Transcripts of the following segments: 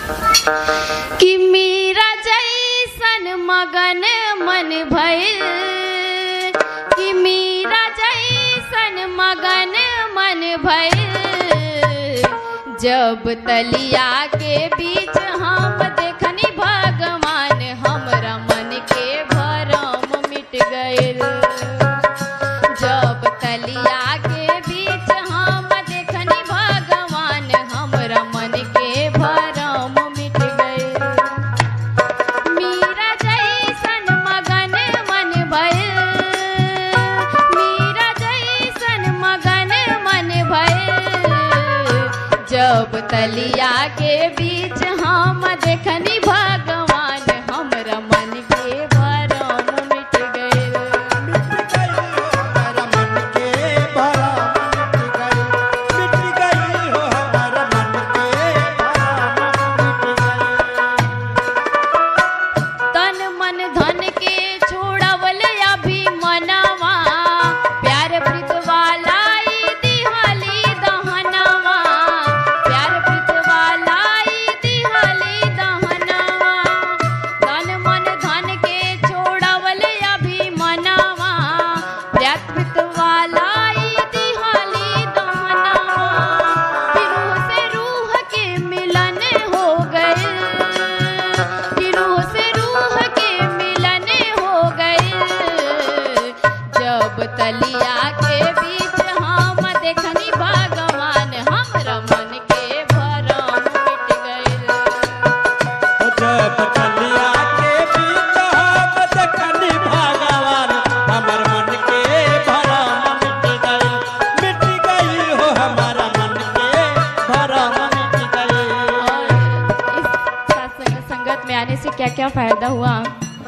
कि मीरा जैसन मगन मन भइल कि मीरा जैसन मगन मन भइल जब तलिया के बीच हम देखनी भगवान हमरा मन के भरम मिट गइल जब तलिया के बीच हम देखनी भगवान हमरा मन के भरम मिट गइल मीरा जैसन मगन मन भइल मीरा जैसन मगन मन भइल जब तलिया के बीच हम देखनी भगवान हमरा मन के भरम मिट गइल हमारा मन के भरा मिट गई मिट गई हो हमारा मन के भरा मिट गई तन मन धन के छोड़वल अभी मनवा प्यार प्रीत वाला ई दिहली दहनवा प्यार प्रीत वाला ई दिहली दहनवा तन मन धन के छोड़वल अभी मनवा प्यार प्रीत वाला ई दिहली दहनवा फिर रूह से रूह के मिलन हो गए कि रूह से रूह के मिलन हो गए जब तलिया के बीच हम देखनी भगवान हमरा मन के भरम मिट गइल जब कलिया के बीच हम देखनी भगवान हमर मन के भरा मिट गई मिट गई हो हमारा मन के भरा मिट गई और इस सत्संग संगत में आने से क्या क्या फायदा हुआ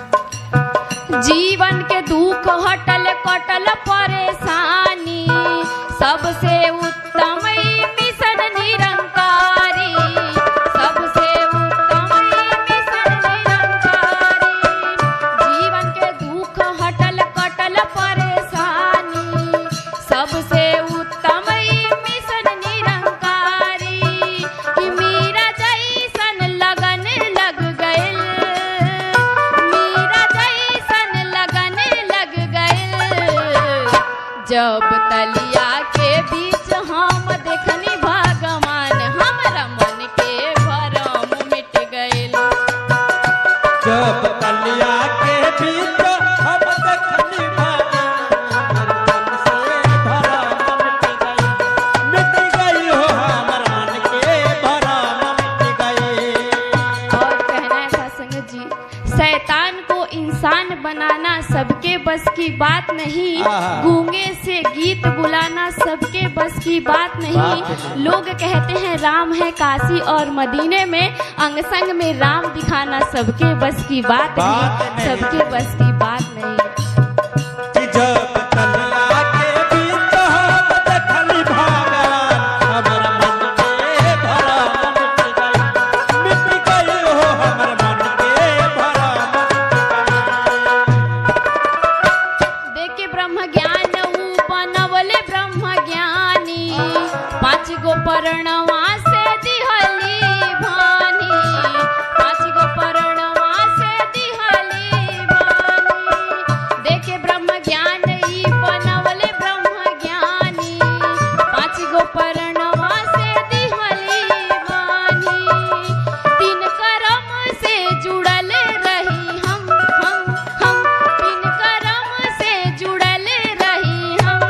जीवन के दुख हटल कटल परेशानी सबसे उत्तम ई मिशन निरंकारी सबसे उत्तम ई मिशन निरंकारी जीवन के दुख हटल कटल परेशानी सबसे उत्तम ई मिशन निरंकारी कि मीरा जैसन लगन लग गइल मीरा जैसन लगन लग गइल जब तलिया के बीच हम देखनी भगवान हमरा मन के भरम मिट गइल जब कलिया के बीच हम देखनी भगवान हमर मन से भरा मिट गई मिट गई हो हमर मन के भरा मिट गई और कहना है भाषण जी शैतान को इंसान बनाना सबके बस की बात नहीं आहा। गूंगे से गीत बुलाना सबके बस की बात बात नहीं नहीं। लोग कहते हैं राम है काशी और मदीने में अंग संग में राम दिखाना सबके बस की बात, बात नहीं नहीं। सबके बस की बात नहीं कि जब कलिया के बीच हम देखली भगवान हमर मन के भरा मिट गई मिट गई हो हमर मन के भरा देख के ब्रह्म ज्ञान ऊ बनवले ब्रह्म ज्ञानी पाँच गो पर्णवा से दिहली भानी पाँच गो पर्णवा से दिहली भानी देख के ब्रह्म ज्ञान ई बनवले ब्रह्म ज्ञानी पाँच गो पर्णवा से दिहली भानी तीन कर्म से जुड़ल रही हम हम हम तीन कर्म से जुड़ल रही हम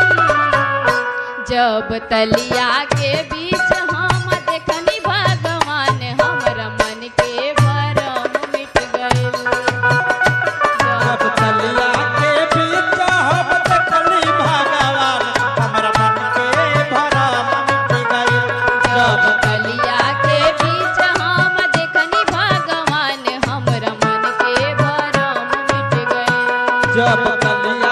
जब तलिया के बीच हम देखनी भगवान हमरा मन के भरम मिट गइल जब कलिया के बीच हम देखली भगवान हमर मन के भरा मिट गई जब तलिया के बीच हम देखनी भगवान हमरा मन के भरम मिट गइल जब कलिया